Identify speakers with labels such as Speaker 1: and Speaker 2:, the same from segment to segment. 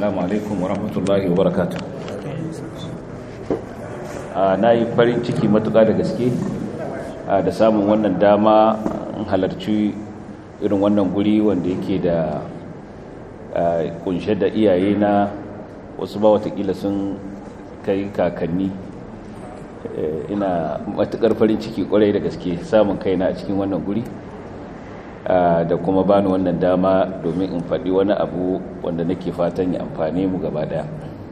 Speaker 1: assalamu alaikum wa rahmatullahi wa barakatuh na yi farin ciki matuƙa da gaske da samun wannan dama in halarci irin wannan guri wanda yake da kunshe da iyaye na wasu ba watakila sun kai kakanni ina matuƙar farin ciki kwarai da gaske samun kaina a cikin wannan guri da kuma bani wannan dama domin in faɗi wani abu wanda nake fatan ya amfane mu gaba ɗaya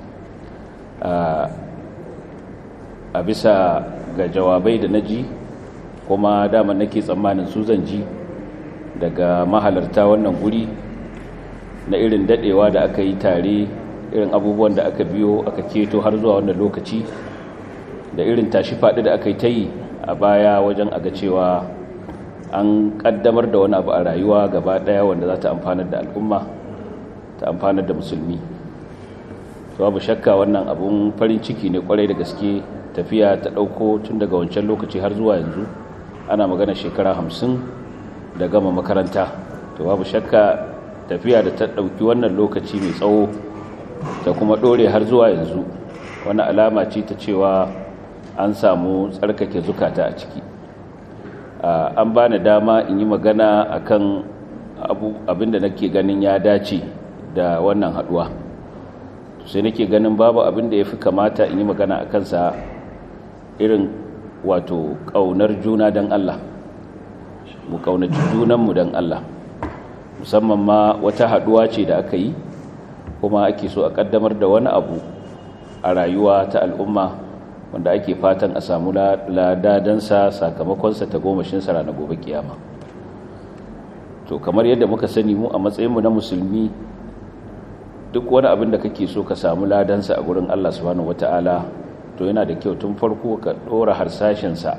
Speaker 1: a bisa ga jawabai da na ji kuma dama nake tsammanin su zan ji daga mahalarta wannan guri na irin daɗewa da aka yi tare irin abubuwan da aka biyo aka keto har zuwa wannan lokaci da irin tashi faɗi da aka yi ta yi a baya wajen aga cewa an kaddamar da wani abu a rayuwa gaba daya wanda za ta amfanar da al'umma ta amfanar da musulmi to babu shakka wannan abun farin ciki ne kwarai da gaske tafiya ta dauko tun daga wancan lokaci har zuwa yanzu ana magana shekara hamsin da gama makaranta to babu shakka tafiya da ta dauki wannan lokaci mai tsawo ta kuma dore har zuwa yanzu wani alama ce ta cewa an samu tsarkake zukata a ciki an ba ni dama in yi magana akan abinda nake ganin ya dace da wannan haduwa sai nake ganin babu abinda ya fi kamata in yi magana a kansa irin wato ƙaunar juna don Allah mu ƙaunaci junanmu don Allah musamman ma wata haduwa ce da aka yi kuma ake so a ƙaddamar da wani abu a rayuwa ta al'umma wanda ake fatan a samu ladadansa sakamakonsa ta gomashinsa ranar gobe kiyama to kamar yadda muka sani mu a matsayinmu na musulmi duk wani abin da kake so ka samu ladansa a gurin Allah subhanahu wata'ala to yana da kyau tun farko ka dora harsashinsa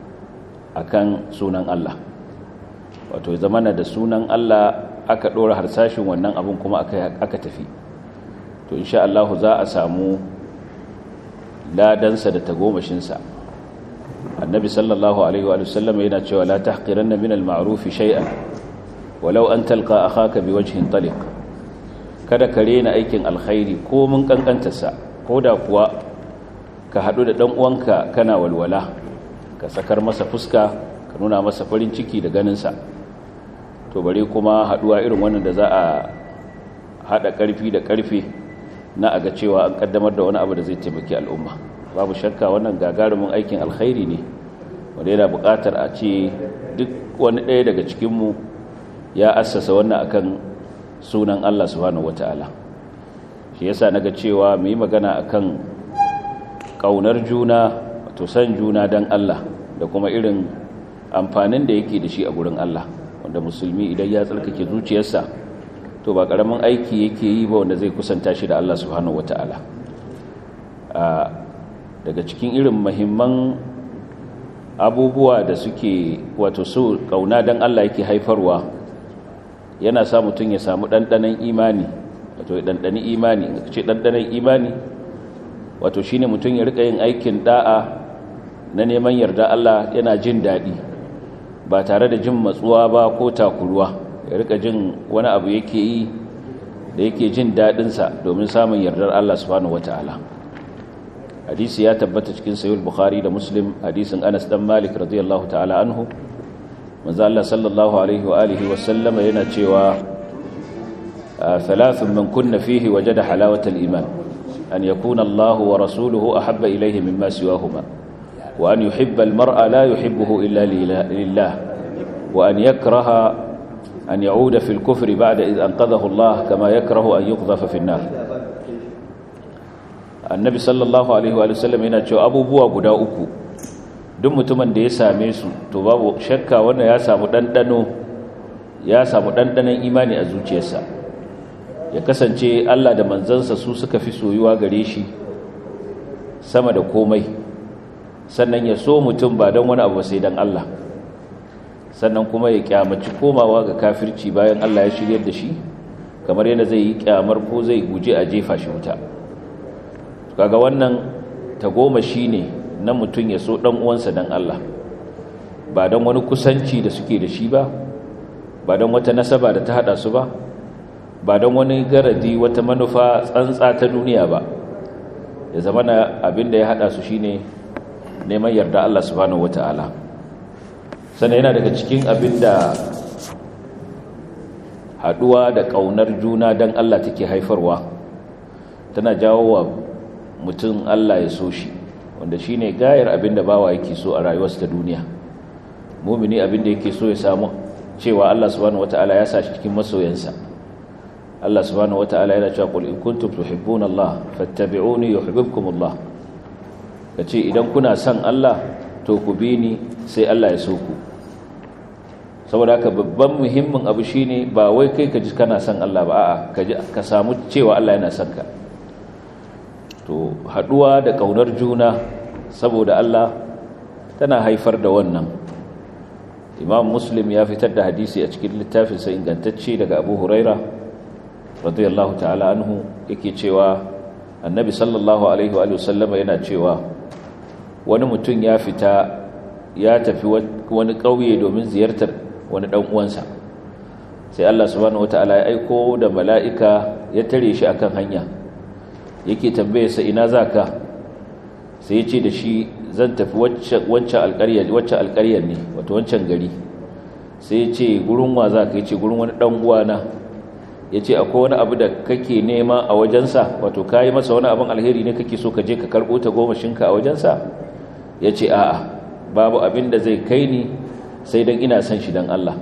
Speaker 1: akan sunan Allah wato zamana da sunan Allah aka dora harsashin wannan abin kuma aka tafi to insha Allah za a samu ladansa da tagomashinsa annabi sallallahu alaihi wa sallam yana cewa la tahqiranna min al-ma'ruf shay'an walau an talqa akhaka biwajhin taliq kada ka rena aikin alkhairi ko mun kankantarsa ko da kuwa ka hadu da dan uwanka kana walwala ka sakar masa fuska ka nuna masa farin ciki da ganinsa to bare kuma haduwa irin wannan da za a hada karfi da karfe na aga cewa an kaddamar da wani abu da zai taimaki al'umma babu shakka wannan gagarumin aikin alkhairi ne wanda yana buƙatar a ce duk wani ɗaya daga cikinmu ya assasa wannan akan sunan Allah subhanahu wata'ala shi yasa naga cewa mu yi magana akan ƙaunar juna wato san juna don Allah da kuma irin amfanin da yake da shi a gurin Allah wanda musulmi idan ya tsarkake zuciyarsa to ba karamin aiki yake yi ba wanda zai kusanta shi da Allah subhanahu wata'ala daga cikin irin mahimman abubuwa da suke wato so kauna dan Allah yake haifarwa yana sa mutum ya samu ɗanɗanon imani wato ɗanɗani imani ce ɗanɗanon imani wato shine mutum ya rika yin aikin da'a na neman yarda Allah yana jin daɗi ba tare da jin matsuwa ba ko takuruwa ya rika jin wani abu yake yi da yake jin daɗinsa domin samun yardar Allah subhanahu wata'ala hadisi ya tabbata cikin sayul bukhari da muslim hadisin anas dan malik radiyallahu ta'ala anhu manzo Allah sallallahu alaihi wa alihi wa sallama yana cewa thalathun man kunna fihi wajada halawata al-iman an yakuna Allah wa rasuluhu ahabba ilayhi mimma siwahuma wa an yuhibba al-mar'a la yuhibbuhu illa lillah wa an yakraha أن يعود في الكفر بعد إذ أنقذه الله كما يكره أن يقذف في النار النبي صلى الله عليه وآله وسلم yana cewa abubuwa guda uku duk mutumin da ya same su to babu shakka wannan ya samu dandano ya samu dandanon imani a zuciyarsa ya kasance Allah da manzansa su suka fi soyuwa gare shi sama da komai sannan ya so mutum ba don wani abu sai don Allah sannan kuma ya kyamaci komawa ga kafirci bayan Allah ya shiryar da shi kamar yadda zai yi kyamar ko zai guje a jefa shi wuta kaga wannan tagoma shi ne na mutum ya so ɗan uwansa don Allah ba don wani kusanci da suke da shi ba ba don wata nasaba da ta haɗa su ba ba don wani garadi wata manufa tsantsa ta duniya ba ya zama na abin da ya hada su shine neman yarda Allah subhanahu wata'ala sannan yana daga cikin abin da haduwa da kaunar juna don Allah take haifarwa tana jawo wa mutum Allah ya so shi wanda shine gayar abin da bawa yake so a rayuwarsa ta duniya mumini abin da yake so ya samu cewa Allah subhanahu wata'ala ya sa shi cikin masoyansa Allah subhanahu wata'ala yana cewa qul in kuntum tuhibbuna Allah fattabi'uni yuhibbukum Allah kace idan kuna son Allah to ku bi ni sai Allah ya so ku saboda haka babban muhimmin abu shine ba wai kai ka ji kana son Allah ba a'a ka ji ka samu cewa Allah yana son ka to haduwa da kaunar juna saboda Allah tana haifar da wannan Imam Muslim ya fitar da hadisi a cikin littafinsa ingantacce daga Abu Huraira radiyallahu ta'ala anhu yake cewa Annabi sallallahu alaihi wa sallama yana cewa wani mutum ya fita ya tafi wani ƙauye domin ziyartar wani ɗan uwansa sai Allah subhanahu wata'ala ya aiko da mala'ika ya tare shi akan hanya yake tambaye sa ina zaka sai ya ce da shi zan tafi wancan alƙaryar waccan alƙaryar ne wato wancan gari sai ya ce gurin wa zaka ya ce gurin wani ɗan uwana ya ce akwai wani abu da kake nema a wajensa wato ka yi masa wani abin alheri ne kake so ka je ka karɓo ta gomashinka a wajensa ya ce a'a babu abin da zai kai ni sai don ina son shi don Allah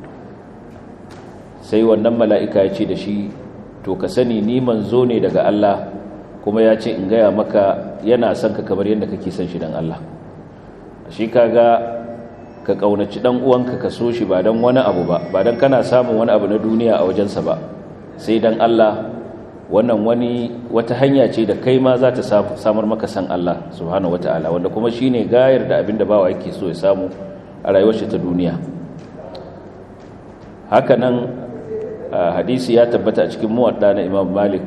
Speaker 1: sai wannan mala'ika ya ce da shi to ka sani ni manzo ne daga Allah kuma ya ce in gaya maka yana son ka kamar yadda kake son shi don Allah shi kaga ka ƙaunaci ɗan uwanka ka so shi ba don wani abu ba ba don kana samun wani abu na duniya a wajensa ba sai don Allah wannan wani wata hanya ce da kai ma za ta samar maka san Allah subhanahu wata'ala wanda kuma shine gayar da abinda bawa yake so ya samu a rayuwar shi ta duniya haka nan hadisi ya tabbata a cikin muwadda na Imam Malik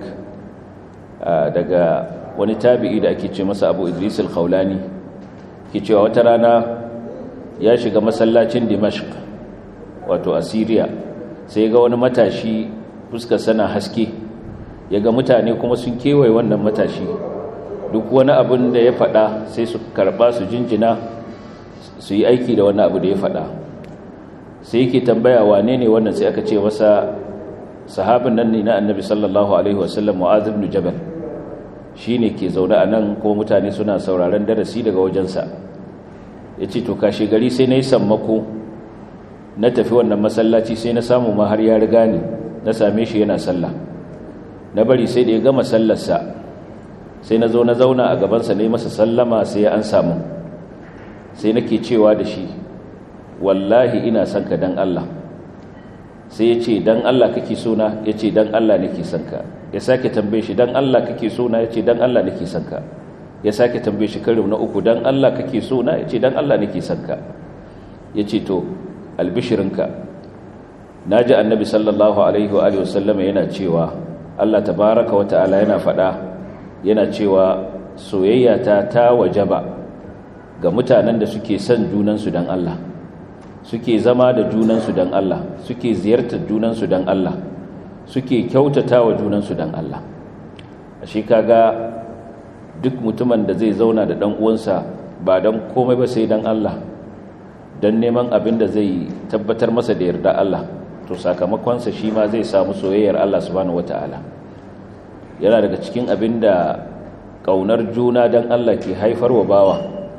Speaker 1: daga wani tabi'i da ake ce masa Abu Idris al-Khawlani ke cewa wata rana ya shiga masallacin Dimashq wato a Syria sai ga wani matashi fuskar sana haske ya ga mutane kuma sun kewaye wannan matashi duk wani abin da ya faɗa sai su karɓa su jinjina su yi aiki da wannan abu da ya faɗa sai yake tambaya wane ne wannan sai aka ce masa sahabin nan ne na annabi sallallahu alaihi wasallam mu'adh ibn jabal shine ke zaune a nan kuma mutane suna sauraron darasi daga wajensa yace to kashe gari sai nayi sammako na tafi wannan masallaci sai na samu ma har ya riga ni na same shi yana sallah na bari sai da ya gama sallarsa sai na zo na zauna a gabansa na yi masa sallama sai ya an samu sai nake cewa da shi wallahi ina son ka dan Allah sai ya ce dan Allah kake sona ya ce dan Allah nake son ka ya sake tambaye shi dan Allah kake sona ya ce dan Allah nake son ka ya sake tambaye shi karo na uku dan Allah kake sona ya ce dan Allah nake son ka ya ce to albishirinka na ji annabi sallallahu alaihi wa sallam yana cewa Allah tabaraka wa ta'ala yana faɗa yana cewa soyayya ta ta wajaba ga mutanen da suke son junansu don Allah suke zama da junansu don Allah suke ziyartar junansu don Allah suke kyautata wa junansu don Allah a shi kaga duk mutumin da zai zauna da ɗan uwansa ba don komai ba sai don Allah don neman abin da zai tabbatar masa da yarda Allah to sakamakonsa shi ma zai samu soyayyar Allah subhanahu wata'ala yana daga cikin abin da ƙaunar juna don Allah ke haifarwa bawa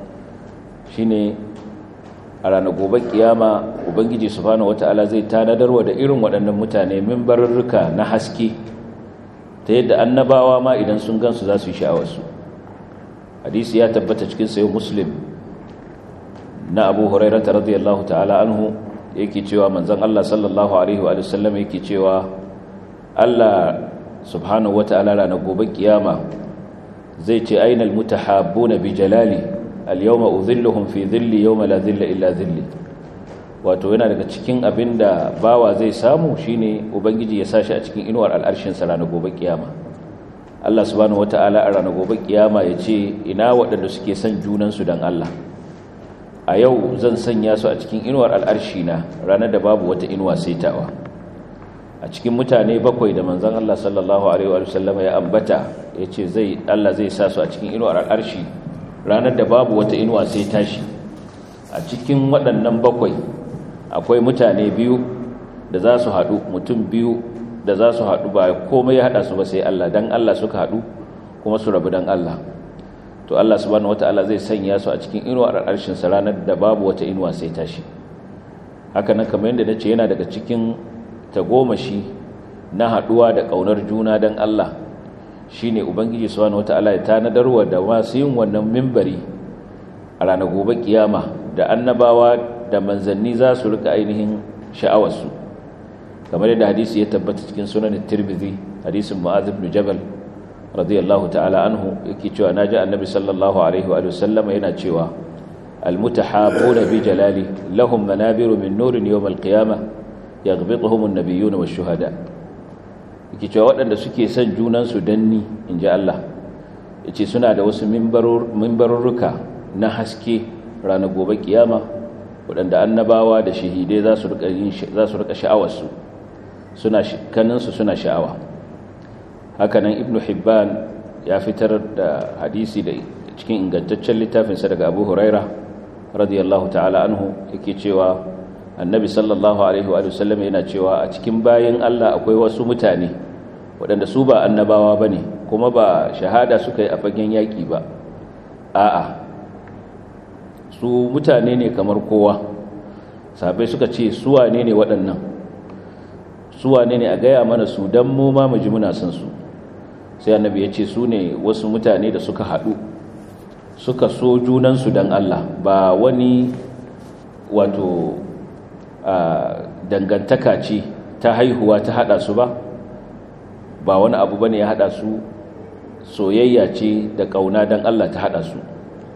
Speaker 1: shine a ranar gobe kiyama ubangiji subhanahu wata'ala zai tanadarwa da irin waɗannan mutane mimbarurruka na haske ta yadda annabawa ma idan sun gansu za su yi sha'awarsu hadisi ya tabbata cikin sayo muslim na abu hurairata radiyallahu ta'ala anhu yake cewa manzon Allah sallallahu alaihi wa sallam yake cewa Allah subhanahu wata'ala ranar gobe kiyama zai ce ainal mutahabbuna bi jalali al-yawma udhilluhum fi dhilli yawma la dhilla illa dhilli wato yana daga cikin abinda bawa zai samu shine ubangiji ya sashi a cikin inuwar al'arshin sa ranar gobe kiyama Allah subhanahu wata'ala a ranar gobe kiyama ya ce ina waɗanda suke son junan su dan Allah a yau zan sanya su a cikin inuwar al'arshi na ranar da babu wata inuwa sai tawa a cikin mutane bakwai da manzon Allah sallallahu alaihi wa sallama ya ambata yace zai Allah zai sa su a cikin inuwar arshi ranar da babu wata inuwa sai tashi a cikin waɗannan bakwai akwai mutane biyu da za su haɗu mutum biyu da za su haɗu ba komai ya haɗa su ba sai Allah dan Allah suka haɗu kuma su rabu dan Allah to Allah subhanahu wataala zai sanya su a cikin inuwar arshin sa ranar da babu wata inuwa sai tashi haka nan kamar yadda nace yana daga cikin tagomashi na haɗuwa da ƙaunar juna dan Allah shine ubangiji subhanahu wataala ya tanadarwa da masu yin wannan mimbari a ranar gobe kiyama da annabawa da manzanni za su rika ainihin sha'awarsu kamar yadda hadisi ya tabbata cikin sunan tirmidhi hadisin mu'adh ibn jabal radiyallahu ta'ala anhu yake cewa naji annabi sallallahu alaihi wa sallama yana cewa almutahabuna bi jalali lahum manabiru min nurin yawm alqiyamah yaghbituhum an-nabiyyun wash-shuhada yake cewa waɗanda suke son junan su danni inji Allah yace suna da wasu mimbarurruka na haske ranar gobe kiyama waɗanda annabawa da shahidai za su rika sha'awarsu suna kaninsu suna sha'awa hakanan ibnu hibban ya fitar da hadisi da cikin ingantaccen littafinsa daga abu huraira radiyallahu ta'ala anhu yake cewa annabi sallallahu alaihi wa sallam yana cewa a cikin bayan allah akwai wasu mutane waɗanda su ba annabawa ba ne kuma ba shahada suka yi a fagen yaƙi ba a'a su mutane ne kamar kowa sabai suka ce suwa ne ne waɗannan suwa ne ne a gaya mana su don mu ma mu ji muna son su sai annabi ya ce su ne wasu mutane da suka haɗu suka so junansu don Allah ba wani wato dangantaka ce ta haihuwa ta haɗa su ba ba wani abu ba ne ya haɗa su soyayya ce da ƙauna don Allah ta haɗa su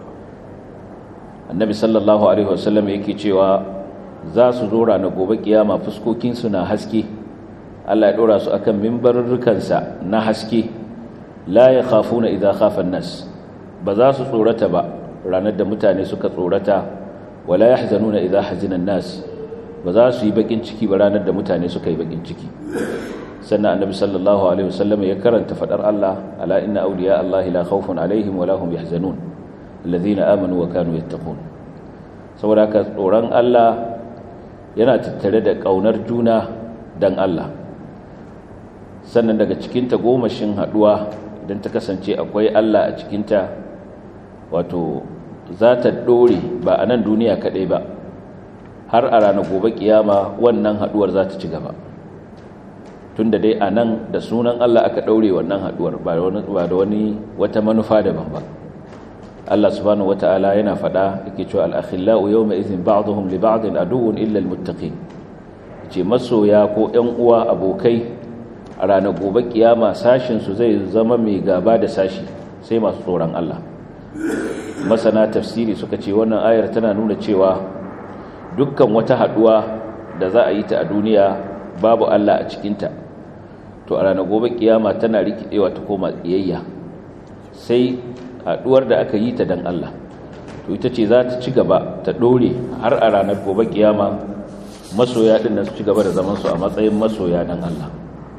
Speaker 1: annabi sallallahu alaihi wasallam yake cewa za su zo ranar gobe kiyama fuskokinsu na haske Allah ya ɗora su akan mimbarurrukansa na haske la ya khafuna idza khafa nas ba za su tsorata ba ranar da mutane suka tsorata wala yahzanuna idza hazina nas ba za su yi bakin ciki ba ranar da mutane suka yi bakin ciki sannan annabi sallallahu alaihi wasallam ya karanta fadar Allah ala inna awliya Allah la khawfun alaihim wala hum yahzanun alladhina amanu wa kanu yattaqun saboda haka tsoron Allah yana tattare da kaunar juna dan Allah sannan daga cikin ta gomashin haduwa idan ta kasance akwai Allah a cikinta wato za ta dore ba a nan duniya kadai ba har a ranar gobe kiyama wannan haduwar za ta ci gaba tunda dai a nan da sunan Allah aka daure wannan haduwar ba da wani wata manufa daban ba Allah subhanahu wata'ala yana faɗa yake cewa al-akhillau yawma idhin ba'dhum li ba'din aduwwun illa al-muttaqin ce masoya ko ƴan uwa abokai a ranar gobe kiyama sashin su zai zama mai gaba da sashi sai masu tsoron Allah masana tafsiri suka ce wannan ayar tana nuna cewa dukkan wata haduwa da za a yi ta a duniya babu Allah a cikinta to a ranar gobe kiyama tana rikidewa ta koma kiyayya sai haduwar da aka yi ta dan Allah to ita ce za ta ci gaba ta dore har a ranar gobe kiyama masoya din nan su ci gaba da zaman su a matsayin masoya dan Allah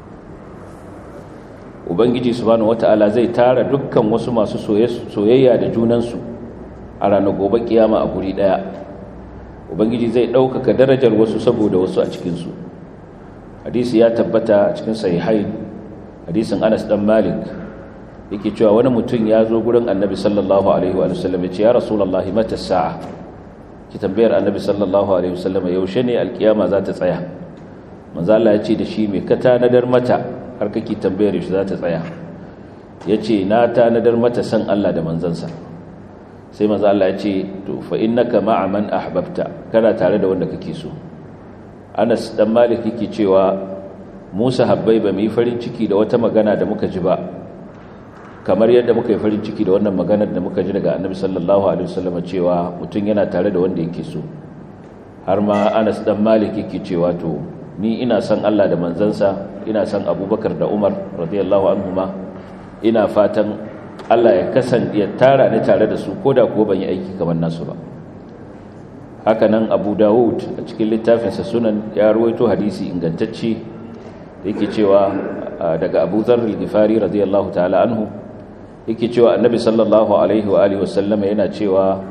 Speaker 1: ubangiji subhanahu wataala zai tara dukkan wasu masu soyayya da junansu a ranar gobe kiyama a guri daya ubangiji zai ɗaukaka darajar wasu saboda wasu a cikinsu hadisi ya tabbata a cikin sahihai hadisin anas dan malik yake cewa wani mutum ya zo gurin annabi sallallahu alaihi wa sallam ya ce ya rasulullahi mata sa'a ki tambayar annabi sallallahu alaihi wa sallam yaushe ne alkiyama za ta tsaya manzo Allah ya ce da shi me ka tanadar mata har kake tambayar yaushe za ta tsaya yace na tanadar mata san Allah da manzansa sai manzo Allah ya ce to fa innaka ma'a man ahbabta kana tare da wanda kake so Anas dan Malik yake cewa Musa habbai ba mu yi farin ciki da wata magana da muka ji ba kamar yadda muka yi farin ciki da wannan maganar da muka ji daga Annabi sallallahu alaihi wasallam cewa mutum yana tare da wanda yake so har ma Anas dan Malik yake cewa to ni ina son Allah da manzansa ina son Abubakar da Umar radiyallahu anhuma ina fatan Allah ya kasan ya tara ni tare da su koda kuwa ban yi aiki kamar nasu ba haka nan Abu Dawud a cikin littafinsa sunan ya ruwaito hadisi ingantacce yake cewa daga Abu Dharr al-Ghifari radiyallahu ta'ala anhu yake cewa Annabi sallallahu alaihi wa alihi wasallam yana cewa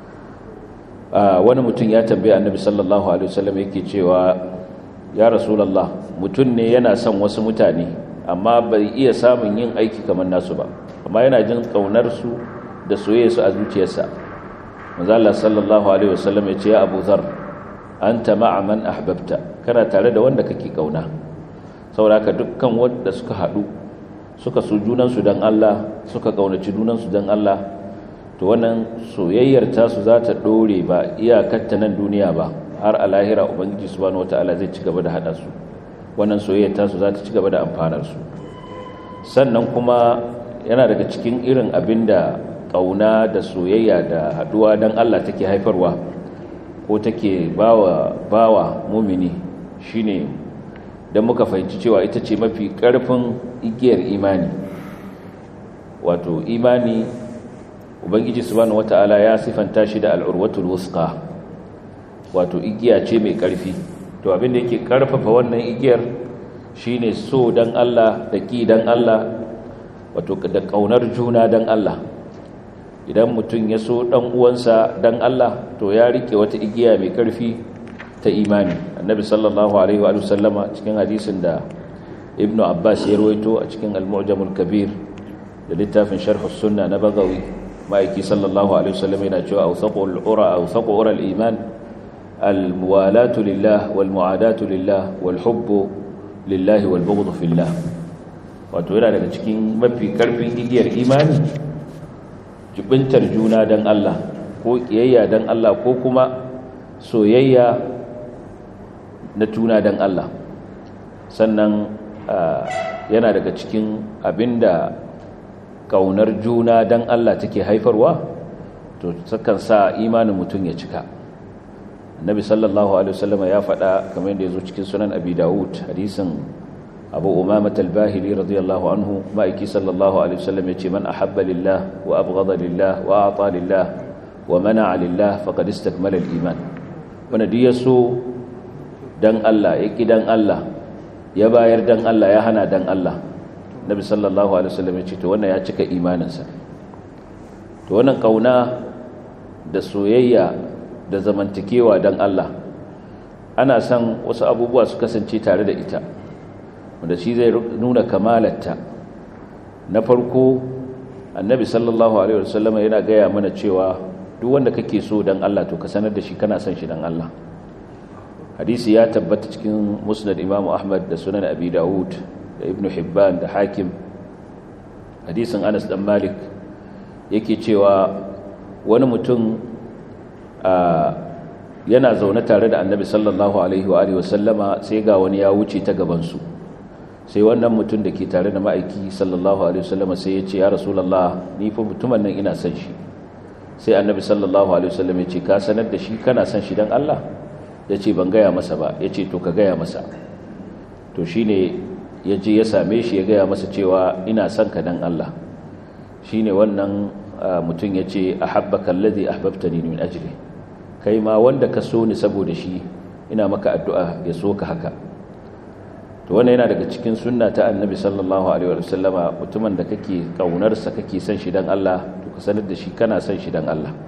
Speaker 1: wani mutum ya tambaye Annabi sallallahu alaihi wasallam yake cewa ya Rasulullah mutum ne yana son wasu mutane amma bai iya samun yin aiki kamar nasu ba amma yana jin kaunar su da soyayya su a zuciyarsa manzo Allah sallallahu alaihi wasallam ya ce ya Abu Dharr anta ma'a man ahbabta kana tare da wanda kake kauna saboda dukkan wanda suka hadu suka so junan su dan Allah suka kaunaci junan su dan Allah to wannan soyayyar ta su za ta dore ba iyakar ta nan duniya ba har a lahira ubangiji subhanahu wataala zai ci gaba da hada su wannan soyayyar ta su za ta ci gaba da amfanar su sannan kuma yana daga cikin irin abinda kauna da soyayya da haduwa dan Allah take haifarwa ko take bawa bawa mumini shine dan muka fahimci cewa ita ce mafi karfin igiyar imani wato imani ubangiji subhanahu wataala ya sifanta shi da al'urwatul wusqa wato igiya ce mai karfi to abin da yake karfafa wannan igiyar shine so dan Allah da ki dan Allah wato da kaunar juna dan Allah idan mutum ya so dan uwansa dan Allah to ya rike wata igiya mai karfi ta imani annabi sallallahu alaihi wa sallama cikin hadisin da ibnu abbas ya rawaito a cikin al-mu'jamul kabir da littafin sharh sunna na bagawi ma'aiki sallallahu alaihi wa sallam yana cewa awsaqul ura awsaqu ura al-iman al-muwalatu lillah wal mu'adatu lillah wal hubbu lillah wal bughd fillah wato yana daga cikin mafi karfin igiyar imani jibintar juna don Allah ko ƙiyayya don Allah ko kuma soyayya na juna don Allah sannan yana daga cikin abinda ƙaunar juna don Allah take haifarwa to sakan sa imanin mutum ya cika annabi sallallahu alaihi wasallam ya faɗa kamar yadda ya zo cikin sunan abi dawud hadisin abu umama talbahili radiyallahu anhu ma'aiki sallallahu alaihi wasallam yace man ahabba lillah wa abghada lillah wa ata lillah wa mana'a lillah faqad istakmala al-iman wanda duk yaso dan Allah ya ki dan Allah ya bayar dan Allah ya hana dan Allah nabi sallallahu alaihi wasallam yace to wannan ya cika imaninsa to wannan kauna da soyayya da zamantakewa dan Allah ana son wasu abubuwa su kasance tare da ita wanda shi zai nuna kamalarta na farko annabi sallallahu alaihi wasallam yana gaya mana cewa duk wanda kake so dan Allah to ka sanar da shi kana son shi dan Allah hadisi ya tabbata cikin musnad imam ahmad da sunan abi daud da ibn hibban da hakim hadisin anas dan malik yake cewa wani mutum yana zaune tare da annabi sallallahu alaihi wa alihi wasallama sai ga wani ya wuce ta gabansu sai wannan mutum da ke tare da ma'aiki sallallahu alaihi wasallama sai ya ce ya rasulallah ni fa mutumin nan ina son shi sai annabi sallallahu alaihi wasallam ya ce ka sanar da shi kana son shi dan Allah ya ce ban gaya masa ba ya ce to ka gaya masa to shine ya je ya same shi ya gaya masa cewa ina son ka dan Allah shine wannan mutum ya ce ahabbaka alladhi ahbabtani min ajli kai ma wanda ka so ni saboda shi ina maka addu'a ya so ka haka to wannan yana daga cikin sunna ta annabi sallallahu alaihi wa sallama mutumin da kake kaunarsa kake son shi dan Allah to ka sanar da shi kana son shi dan Allah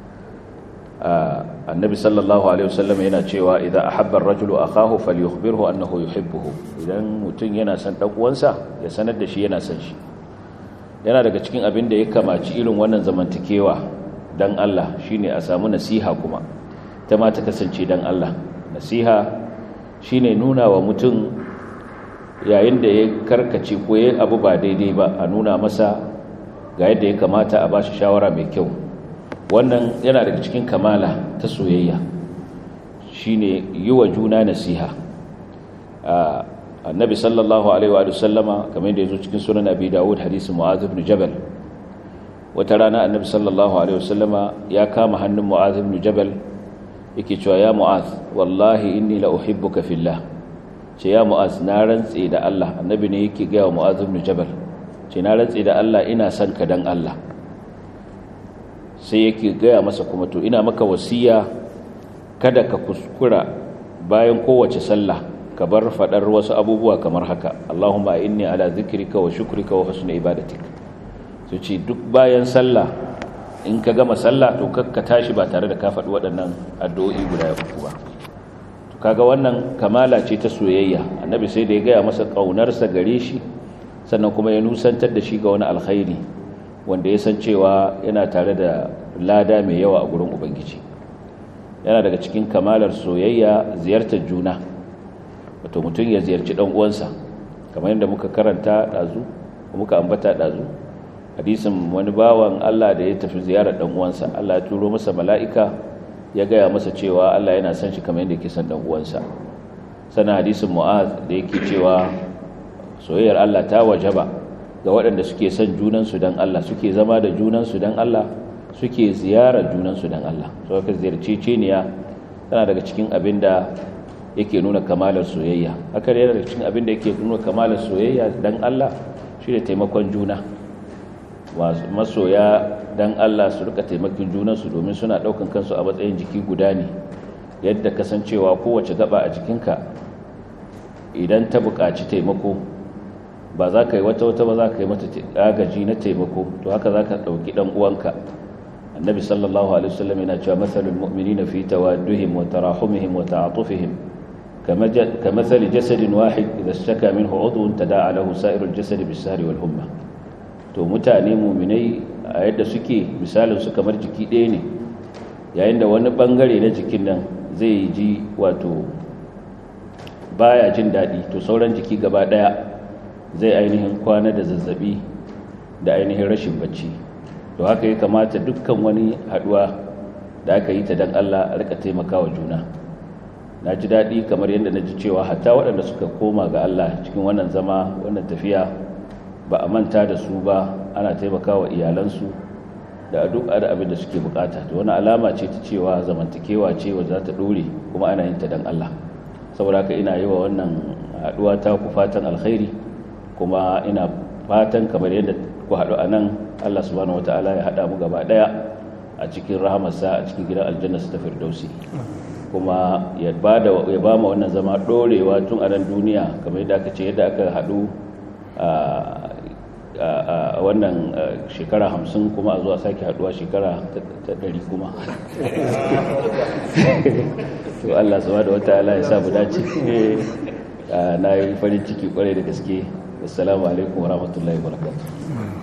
Speaker 1: annabi sallallahu alaihi wa sallama yana cewa idan ahabba ar-rajulu akahu falyukhbirhu annahu yuhibbuhu idan mutum yana son dan uwansa ya sanar da shi yana son shi yana daga cikin abin da ya kamaci irin wannan zamantakewa dan Allah shine a samu nasiha kuma ta ma ta kasance dan Allah nasiha shine nuna wa mutum yayin da ya karkace ko ya abu ba daidai ba a nuna masa ga yadda ya kamata a bashi shawara mai kyau wannan yana daga cikin kamala ta soyayya shine yi wa juna nasiha annabi sallallahu alaihi wa sallama kamar yadda ya zo cikin sunan abi dawud hadisi mu'adh ibn jabal wata rana annabi sallallahu alaihi wa sallama ya kama hannun mu'adh ibn jabal yake cewa ya mu'adh wallahi inni la uhibbuka fillah ce ya mu'az na rantse da Allah annabi ne yake gaya wa mu'az ibn jabal ce na rantse da Allah ina son ka dan Allah sai yake gaya masa kuma to ina maka wasiya kada ka kuskura bayan kowace sallah ka bar faɗar wasu abubuwa kamar haka Allahumma inni ala zikrika wa shukrika wa husni ibadatik su ce duk bayan sallah in ka gama sallah to ka tashi ba tare da ka faɗi waɗannan addu'o'i guda uku ba to kaga wannan kamala ce ta soyayya annabi sai da ya gaya masa ƙaunarsa gare shi sannan kuma ya nusantar da shi ga wani alkhairi wanda ya san cewa yana tare da lada mai yawa a gurin ubangiji yana daga cikin kamalar soyayya ziyartar juna wato mutum ya ziyarci ɗan uwansa kamar yadda muka karanta ɗazu muka ambata ɗazu hadisin wani bawan Allah da ya tafi ziyarar ɗan uwansa Allah ya turo masa mala'ika ya gaya masa cewa Allah yana son shi kamar yadda yake son ɗan uwansa sana hadisin mu'az da yake cewa soyayyar Allah ta wajaba ga waɗanda suke son junansu don Allah suke zama da junansu don Allah suke ziyarar junansu don Allah so ka ziyarce ceniya tana daga cikin abin da yake nuna kamalar soyayya haka yana daga cikin abin da yake nuna kamalar soyayya don Allah shi da taimakon juna masoya don Allah su rika taimakon junansu domin suna ɗaukan kansu a matsayin jiki guda ne yadda kasancewa kowace gaba a jikinka idan ta buƙaci taimako ba za ka yi wata wata ba za ka yi mata agaji na taimako to haka za ka ɗauki ɗan uwanka annabi sallallahu alaihi wasallam yana cewa mathalul mu'minina fi tawaddihim wa tarahumihim wa ta'atufihim kamathali jasadin wahid idha ishtaka minhu 'udwun tada'a lahu sa'irul jasadi bis-sahri wal humma to mutane mu'minai a yadda suke misalin su kamar jiki ɗaya ne yayin da wani bangare na jikin nan zai ji wato baya jin daɗi to sauran jiki gaba ɗaya zai ainihin kwana da zazzabi da ainihin rashin bacci to haka ya kamata dukkan wani haduwa da aka yi ta dan Allah a rika taimakawa juna na ji daɗi kamar yadda na ji cewa hatta waɗanda suka koma ga Allah cikin wannan zama wannan tafiya ba a manta da su ba ana taimakawa iyalansu da duk da abin da suke bukata to wani alama ce ta cewa zamantakewa ce wa za ta ɗore kuma ana yin ta dan Allah saboda haka ina yi wa wannan haduwa ta ku fatan alkhairi kuma ina fatan kamar yadda ku haɗu a nan Allah subhanahu wata'ala ya haɗa mu gaba ɗaya a cikin rahamarsa a cikin gidan aljanna su ta firdausi kuma ya ba ya ba mu wannan zama ɗorewa tun a nan duniya kamar yadda aka ce yadda aka haɗu a wannan shekara hamsin kuma a zuwa sake haɗuwa shekara ta ɗari kuma to Allah subhanahu wata'ala ya sa mu dace na yi farin ciki kwarai da gaske assalamu alaikum wa rahmatullahi wa barakatuh